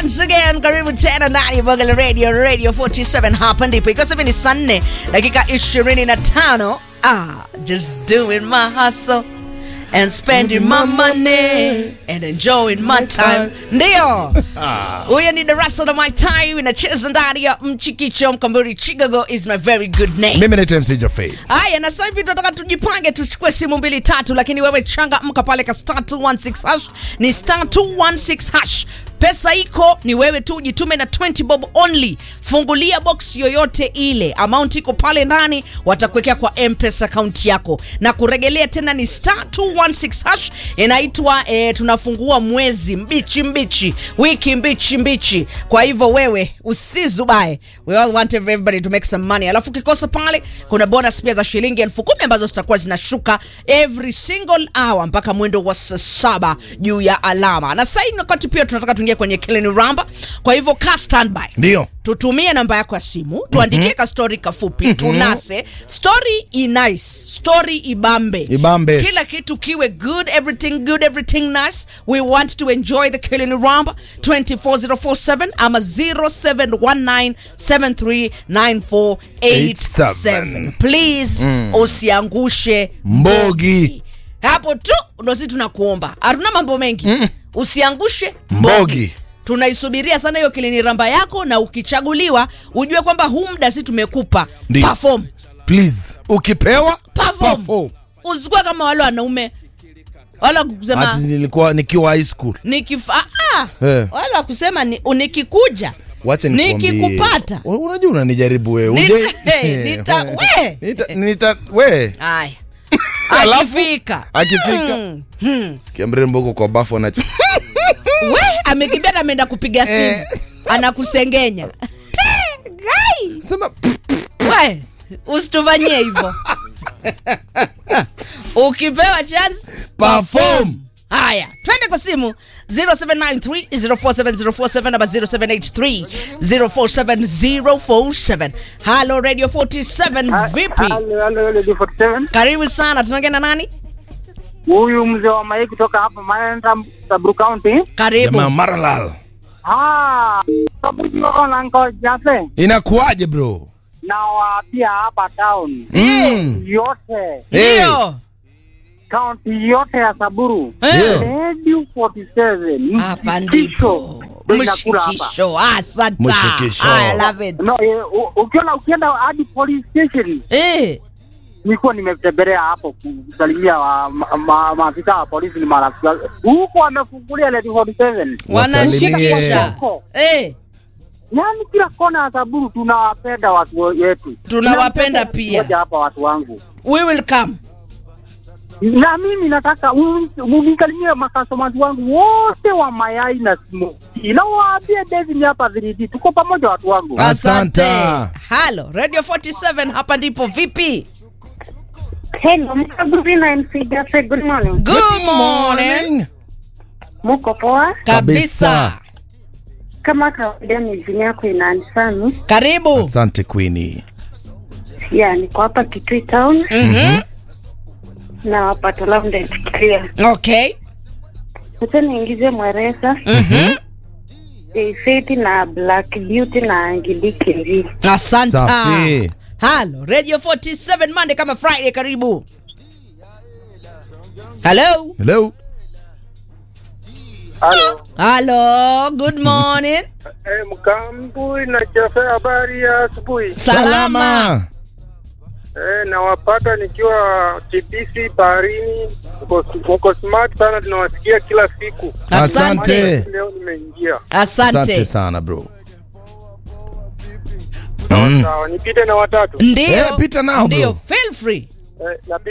once again karibu tena ndani ya Bongo la radio radio 47 hapa ndipo iko sasa ni saa nne dakika 25 ah just doing my hustle and spending my money and enjoying my time ndio huyo ni darasa la my time inacheza ndani ya mchikicho mkamburi chicago is my very good name mimi naitwa mc jafei haya na sasa hivi tunataka tujipange tuchukue simu mbili tatu lakini wewe changamka pale ka star 216 hash ni star 216 hash pesa iko ni wewe tu jitume na 20 bob only fungulia box yoyote ile amount iko pale ndani watakuwekea kwa mpesa akaunti yako na kuregelea tena ni star 216 hash inaitwa eh, tunafungua mwezi mbichi mbichi wiki mbichi mbichi kwa hivyo wewe usizubae we all want everybody to make some money alafu ukikosa pale kuna bonus pia za shilingi elfu kumi ambazo zitakuwa zinashuka every single hour mpaka mwendo wa saa saba juu ya alama na sahii wakati pia tunataka tuingie kwenye kilini ramba kwa hivyo ka standby ndio tutumie namba yako ya simu tuandikie mm-hmm. ka story kafupi mm-hmm. tunase story inice story ibambe Ibambe. kila kitu kiwe good everything good everything nice we want to enjoy the killing ramba 24047 ama 0719739487 please mm. usiangushe Mbogi. hapo tu ndo si tunakuomba hatuna mambo mengi mm. usiangushe Mbogi. tunaisubiria sana hiyo kilini ramba yako na ukichaguliwa ujue kwamba huu muda si tumekupa Ndio. perform please ukipewa perform perform. usikuwa kama wale wanaume wala kusema ati nilikuwa nikiwa high school nikifa ah, Eh. wala wakusema ni, nikikuja wacha nikwambie. nikikupata U- unajua unanijaribu wewe Nita- Uje- hey, nita- we. Nita- nita- we aya Alafu, akifika akifika sikia mrembo huko kwa bafu anacho we amekimbia na ameenda kupiga simu Eh. anakusengenya gai sema we usitufanyie hivyo ukipewa chance perform haya twende kwa simu 0793047047 ama 0783047047 halo radio 47 vipi Halo, halo, halo, D47. karibu sana tunaongea na nani Huyu mzee wa Mai kutoka hapa Maenda Sabru County. karibu jamaa maralal Ah, sababu na nko Jafe inakuaje bro na wa pia hapa town mm. yote Hey. ndio county yote ya Saburu. Eh. Radio 47. hapa Mshikisho. ndipo Ndio inakula hapa. mshikisho asante Mshikisho. I love it No, eh, u- ukiona ukienda hadi police station eh nilikuwa nimetembelea hapo kusalimia wa- ma- ma- maafisa wa polisi ni marafiki wangu. huko wamefungulia Radio 47 Wasalimie. wanashikisha eh yaani kila kona ya Saburu tunawapenda watu wetu, Tunawapenda Tunapenda pia. moja hapa watu wangu, we will come na mimi nataka unikalimie makastomati wangu wote wa mayai na smoki, na waambie David ni hapa 3D, tuko pamoja watu wangu. Asante. halo radio 47 hapa ndipo vipi Hello, Mkaburi na MC Jafe, good morning. good morning Muko poa? kabisa Kama kawaida mizini yako inanisani. karibu asante queeni Ya, niko hapa Kitui Town Mhm. na wapata labda ifikiria. okay Sasa niingize Mweresa, Mhm. Faith na Black Beauty na Angelique Nji. asante Safi. halo radio 47 monday kama friday karibu halo hello Halo. halo good morning Eh, Mkambui na Jafe, habari ya asubuhi. salama Eh, nawapata nikiwa TBC baharini, mko mko smart sana, tunawasikia kila siku. asante Asante. Leo nimeingia. asante asante sana bro mm. Sawa, nipite na watatu. ndio Eh, pita nao, bro. ndio feel free Eh, napita